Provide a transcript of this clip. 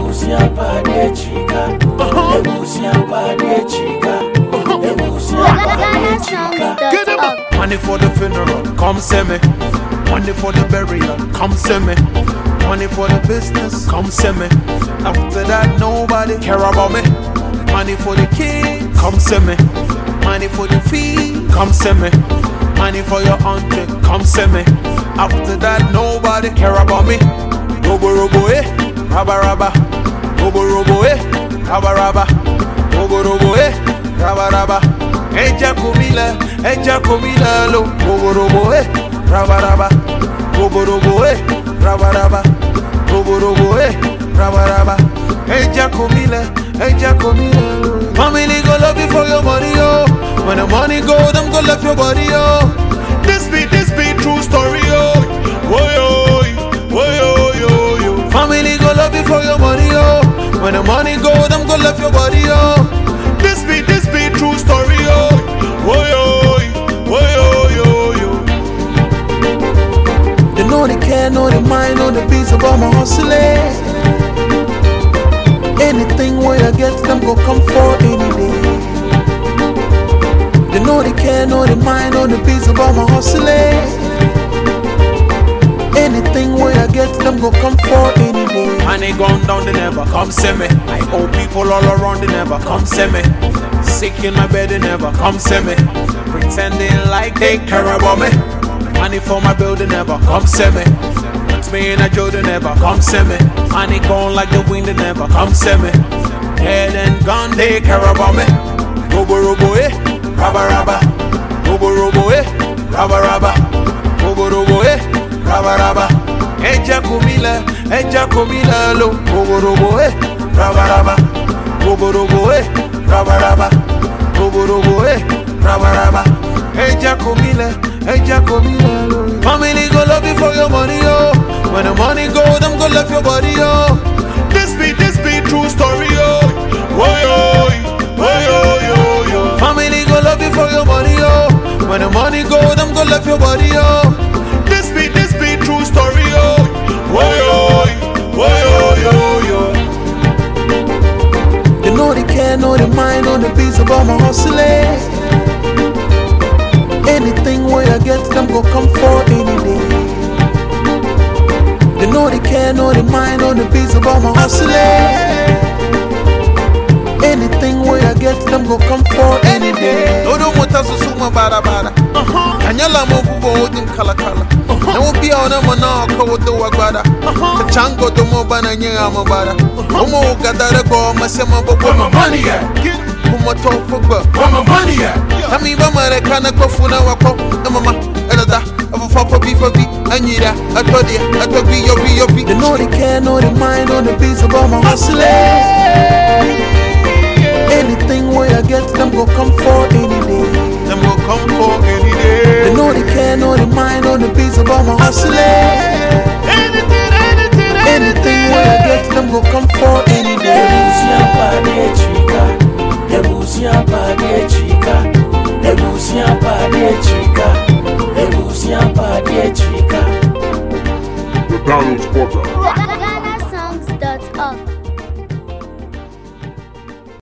Ebusia pade chica. Ebusia pade chica. Ebusia pade chica. Get him up. Money for the funeral, come see me. Money for the burial, come see me. Money for the business, come see me. After that, nobody care about me. Money for the kids, come see me. Money for the fee, come see me. Money for your auntie, come see me. After that, nobody care about me. Robo robo eh, raba raba. Robo robo eh, raba raba. Robo robo eh, raba raba. Eja komila, eja komila lo. Robo robo eh, raba raba. Robo robo eh, raba raba. Robo robo eh, raba raba. Eja komila, eja komila lo. Family go love you for your money yo. When the money go, them go left your body yo. This be this be true story yo. Woy yo, woy yo yo yo. Family go love you for your money yo. When the money go, them go left your body yo. This be this be true story yo. Woy yo, woy yo yo yo. They know they care, know they mind, know the beats about my hustling. Anything where I get them go come for any day. They know they care, know they mind, know the beats about my hustling. Anything where I get them go come for any day. Money gone down, they never come see me. I owe people all around, they never come see me. Sick in my bed, they never come see me. Pretending like they care about me. Money for my bill, they never come see me. Put me in a jail, they never come see me. Money gone like the wind, they never come see me. Head and gone, they care about me. Robo robo eh, raba raba. Robo robo eh, raba raba. Robo robo eh, raba raba. Eja komila, eja komila lo. Robo robo eh, raba raba. Robo robo eh, raba raba. Robo robo eh, raba raba. Eja komila, eja komila lo. Family go love you for your money yo. When the money go, them go left your body yo. This be this be true story yo. Woy yo, woy yo yo yo. Family go love you for your money yo. When the money go, them go left your body yo. This be this be true story yo. Woy yo, woy yo yo yo. They know they care, know they mind, know the beats about my hustling. Anything where I get them go come for any day. They know they care, know they mind, know the beats about my hustling. Anything where I get them go come for any day. Odo mota so suma bara bara. Kanyala mo vuvo odim kala kala. Na wo bia ona mo na ko wo do wagbada. Ka chango do mo bana nya mo bara. Omo gadare go masema bo Where my money at? Kuma to fogba. Where my money at? Kami ba mare kana ko funa wako. Na mama elada. Afu fa bi fa bi. Anyira atodia atobi yo bi yo bi. They know they care, know they mind, know the beats about my hustling.